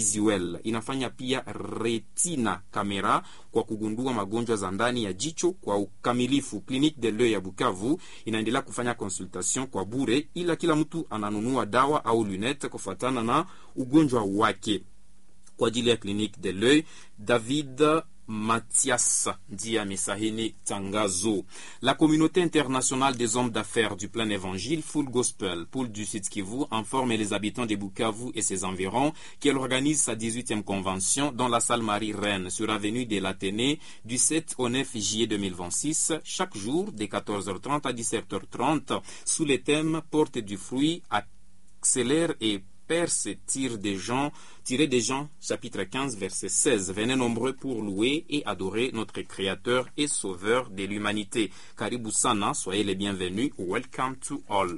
visuel, inafanya pia retina kamera kwa kugundua magonjwa za ndani ya jicho kwa ukamilifu. Clinique de l'Oeil ya Bukavu inaendelea kufanya consultation kwa bure, ila kila mtu ananunua dawa au lunette kufuatana na ugonjwa wake. Kwa ajili ya Clinique de l'Oeil, David Mathias ndiye amesahini tangazo. La communauté internationale des hommes d'affaires du plein évangile Full Gospel Pool du Sud Kivu informe les habitants de Bukavu et ses environs qu'elle organise sa 18e convention dans la salle Marie-Reine sur avenue de l'Athénée du 7 au 9 juillet 2026, chaque jour de 14h30 à 17h30 sous les thèmes Porte du fruit, accélère et perce tire des gens, tirer des gens, chapitre 15, verset 16. Venez nombreux pour louer et adorer notre Créateur et Sauveur de l'humanité. Karibu sana, soyez les bienvenus. Welcome to all.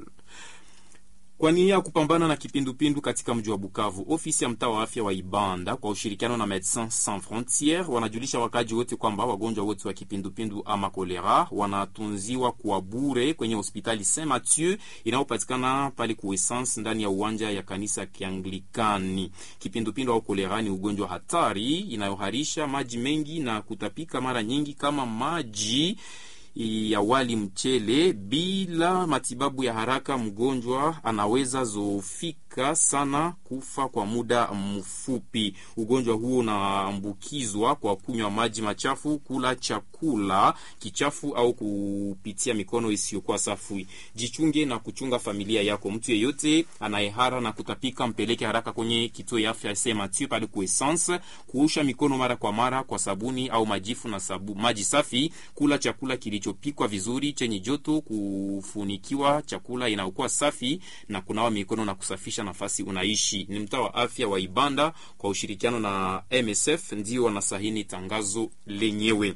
Kwa nia ya kupambana na kipindupindu katika mji wa Bukavu, ofisi ya mtaa wa afya wa Ibanda kwa ushirikiano na Medecins Sans Frontieres wanajulisha wakaji wote kwamba wagonjwa wote wa kipindupindu ama kolera wanatunziwa kwa bure kwenye hospitali Saint Mathieu inayopatikana pale Kuessence ndani ya uwanja ya kanisa Kianglikani. Kipindupindu au kolera ni ugonjwa hatari inayoharisha maji mengi na kutapika mara nyingi kama maji ya wali mchele. Bila matibabu ya haraka, mgonjwa anaweza zoofika sana, kufa kwa muda mfupi. Ugonjwa huo unaambukizwa kwa kunywa maji machafu, kula chakula kichafu au kupitia mikono isiyokuwa safi. Jichunge na kuchunga familia yako. Mtu yeyote anayehara na kutapika, mpeleke haraka kwenye kituo ya afya Saint Mathieu pale Kuessence. Kuosha mikono mara kwa mara kwa sabuni au majifu na sabu, maji safi. Kula chakula kilichopikwa vizuri chenye joto, kufunikiwa chakula inayokuwa safi na kunawa mikono na kusafisha nafasi unaishi. Ni mtaa wa afya wa Ibanda kwa ushirikiano na MSF ndio wanasahini tangazo lenyewe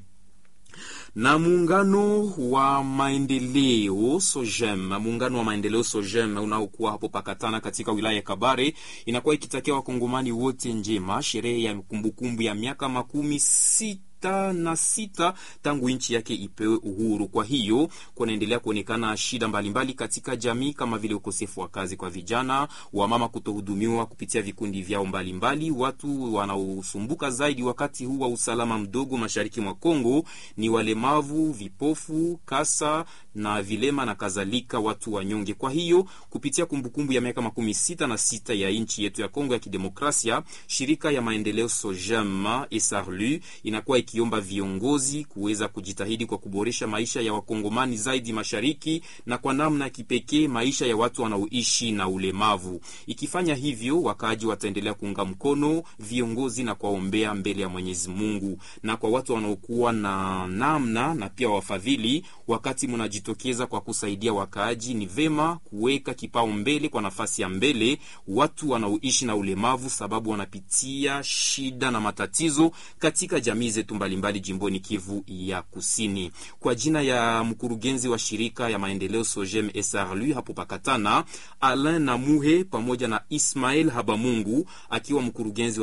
na muungano wa maendeleo Sojem, muungano wa maendeleo Sojem unaokuwa hapo Pakatana katika wilaya ya Kabare inakuwa ikitakia wakongomani wote njema sherehe ya kumbukumbu ya miaka makumi sita na sita tangu nchi yake ipewe uhuru. Kwa hiyo kunaendelea kuonekana shida mbalimbali mbali katika jamii kama vile ukosefu wa kazi kwa vijana, wamama kutohudumiwa kupitia vikundi vyao mbalimbali mbali. Watu wanaosumbuka zaidi wakati huu wa usalama mdogo mashariki mwa Kongo ni walemavu, vipofu, kasa na vilema na kadhalika, watu wanyonge. Kwa hiyo kupitia kumbukumbu ya miaka makumi sita na sita ya nchi yetu ya Kongo ya Kidemokrasia, shirika ya maendeleo Sojem Esarlu inakuwa ikiomba viongozi kuweza kujitahidi kwa kuboresha maisha ya wakongomani zaidi mashariki na kwa namna ya kipekee maisha ya watu wanaoishi na ulemavu. Ikifanya hivyo, wakaaji wataendelea kuunga mkono viongozi na kuwaombea mbele ya Mwenyezi Mungu. Na kwa watu wanaokuwa na namna na pia wafadhili, wakati mnajitokeza kwa kusaidia wakaaji, ni vema kuweka kipao mbele kwa nafasi ya mbele watu wanaoishi na ulemavu, sababu wanapitia shida na matatizo katika jamii zetu mbalimbali jimboni Kivu ya Kusini. Kwa jina ya mkurugenzi wa shirika ya maendeleo Sojem SRL hapo Pakatana, Alain Namuhe pamoja na Ismael Habamungu akiwa mkurugenzi